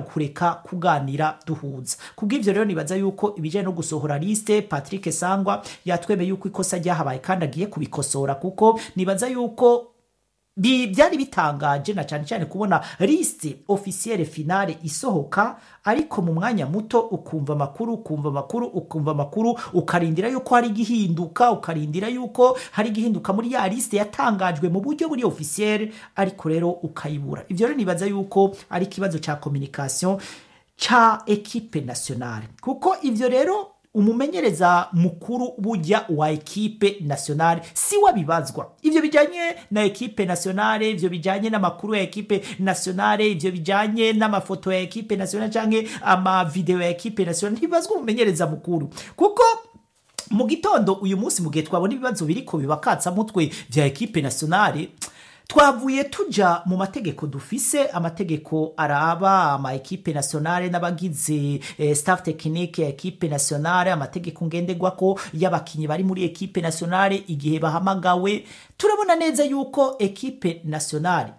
kureka kuganira duhuza kubw'ivyo rero nibaza yuko ibijanye no gusohora liste Patrick Sangwa yatwemeye yuko ikosa ryahabaye kandi agiye kubikosora kuko nibaza yuko bi byari bitangaje na cyane cyane kubona liste officielle finale isohoka ariko mu mwanya muto ukumva amakuru ukumva amakuru ukumva amakuru ukarindira yuko hari igihinduka ukarindira yuko hari igihinduka muri ya liste yatangajwe mu buryo buri officielle ariko rero ukayibura ivyo rero nibaza yuko ari ikibazo ca communication ca equipe nationale kuko ivyo rero umumenyereza mukuru burya wa ekipe nationale si wabibazwa ivyo bijanye na ekipe nationale ivyo bijanye n'amakuru ya ekipe nationale ivyo bijanye n'amafoto ya ekipe nationale canke amavideo ya ekipe nationale ntibibazwa umumenyereza mukuru kuko mu gitondo uyu munsi mu gihe twabona ibibazo biriko bibakatsa mutwe vya ekipe nationale twavuye tuja mu mategeko dufise amategeko araba ama ekipe nationale n'abagize eh, staff technique ya ekipe nationale amategeko ngenderwako y'abakinyi bari muri ekipe nationale igihe bahamagawe turabona neza yuko ekipe nationale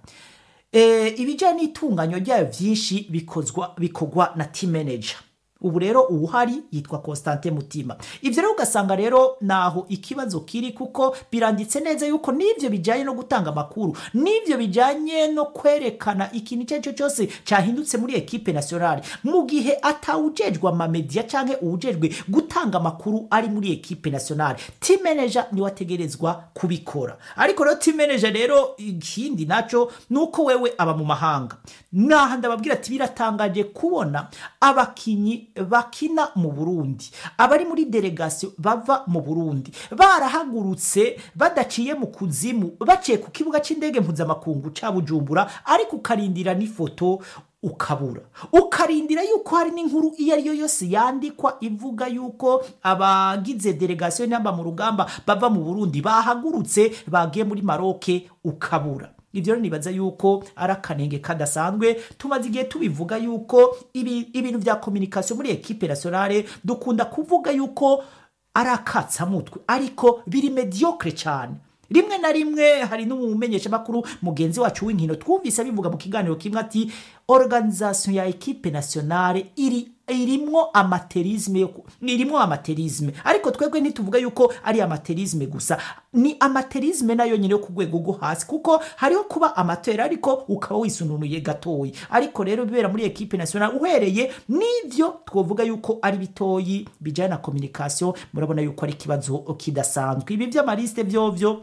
eh, ibijanye n'itunganywa ryayo vyinshi bikozwa bikorwa na team manager ubu rero uwuhari yitwa Constantin Mutima ivyo rero ugasanga rero naho ikibazo kiri kuko biranditse neza yuko n'ivyo bijanye no gutanga amakuru n'ivyo bijanye no kwerekana ikintu icyo cyo cyose cyahindutse muri ekipe nationale mu gihe atawujejwe amamedia canke uwujejwe gutanga amakuru ari muri ekipe nationale team manager ni wategerezwa kubikora ariko rero team manager rero ikindi naco nuko wewe aba mu mahanga naha ndababwira ati biratangaje kubona abakinyi bakina mu Burundi abari muri delegation bava mu Burundi barahagurutse badaciye mu kuzimu baciye ku kibuga c'indege mpuzamakungu ca Bujumbura ariko ukarindira n'ifoto ukabura ukarindira yuko hari n'inkuru iyo ari yo yose yandikwa ivuga yuko abagize delegation namba mu rugamba bava mu Burundi bahagurutse bagiye muri Maroke ukabura ibyo rero nibaza yuko ari akanenge kadasanzwe tumaze igihe tubivuga yuko ibi, ibintu vya communication muri ekipe nationale dukunda kuvuga yuko ari akatsamutwe ariko biri mediocre cyane rimwe na rimwe hari n'umumenyesha makuru mugenzi wacu w'inkino twumvise bivuga mu kiganiro kimwe ati organisation ya ekipe nationale iri irimwo amaterisme irimwo amaterisme ariko twebwe ntituvuga yuko ari amaterisme gusa ni amaterisme nayo nyine yo ku rwego rwo hasi kuko hariho kuba amatera ariko ukaba wisununuye gatoyi ariko rero bibera muri ekipe nationale uhereye n'ivyo twovuga yuko ari bitoyi bijanye na communication murabona yuko ari ikibazo kidasanzwe ibi vy'amaliste vyovyo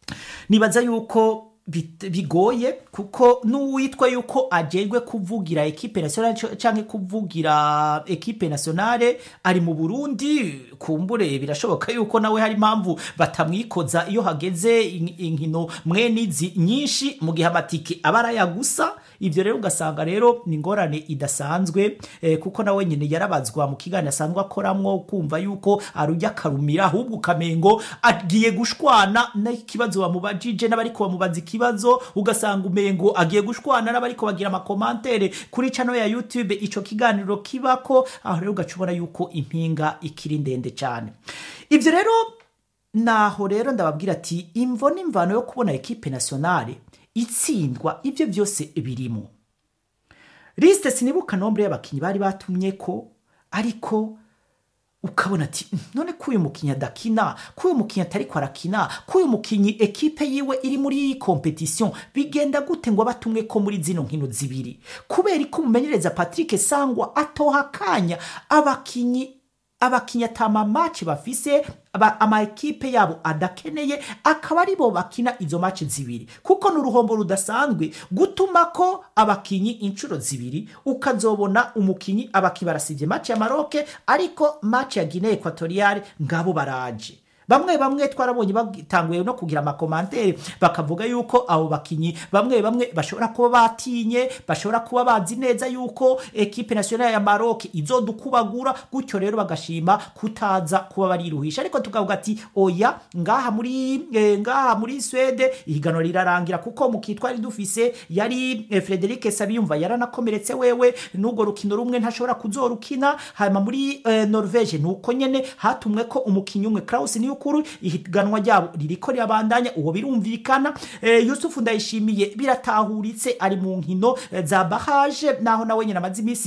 nibaza yuko bigoye kuko n'uwitwa yuko ajejwe kuvugira ekipe nationale canke kuvugira ekipe nationale ari mu Burundi kumbure birashoboka yuko nawe hari impamvu batamwikoza iyo hageze inkino mwenizi nyinshi mu gihe amatike aba arayagusa ivyo rero ugasanga rero ni ingorane idasanzwe eh, kuko nawe nyine yarabazwa mu kiganiro asanzwe akoramwo kumva yuko arujya akarumira ahubwo ukamengo agiye gushwana n'ikibazo bamubajije n'abariko bamubaza ikibazo ugasanga umengo agiye gushwana n'abariko bagira amakomantere kuri channel ya YouTube ico kiganiro kibako aho rero ugacubona yuko impinga ikiri ndende cyane ivyo rero naho rero ndababwira ati imvo n'imvano yo kubona ekipe nationale itsindwa ibyo byose birimo lisite sinibuka nombre y'abakinnyi bari batumye ko ariko ukabona ati none ko uyu mukinnyi adakina ko uyu mukinnyi atari ko arakina ko uyu mukinnyi ekipe yiwe iri muri iyi kompetisiyo bigenda gute ngo abatumwe ko muri zino nkino zibiri kubera ko umumenyereza patrick sangwa atoha akanya abakinnyi abakinnyi atama maci bafise ama ekipe yabo adakeneye akaba aribo bakina izo maci zibiri kuko ni uruhombo rudasanzwe gutuma ko abakinyi inshuro zibiri ukazobona umukinyi abaki barasivye maci ya maroke ariko maci ya guinee equatoriale ngabo baraje bamwe bamwe twarabonye batanguye no kugira amakomantere bakavuga yuko abo bakinyi bamwe bamwe bashobora kuba batinye bashobora kuba bazi neza yuko ekipe nationale ya Maroc izodukubagura gutyo rero bagashima kutaza kuba bariruhisha ariko tukavuga ati oya ngaha muri eh, ngaha muri Swede ihiganwa rirarangira kuko mukitwari dufise yari eh, Frederic Sabiyumva yaranakomeretse wewe n'ubwo rukino rumwe ntashobora kuzorukina hanyuma muri eh, Norvege nuko nyene hatumwe ko umukinyi umwe Klaus niyo ukuru ihiganwa ryabo ririko rirabandanya uwo birumvikana e, Yusufu ndayishimiye biratahuritse ari mu nkino za barrage naho nawe nyina amazi imisi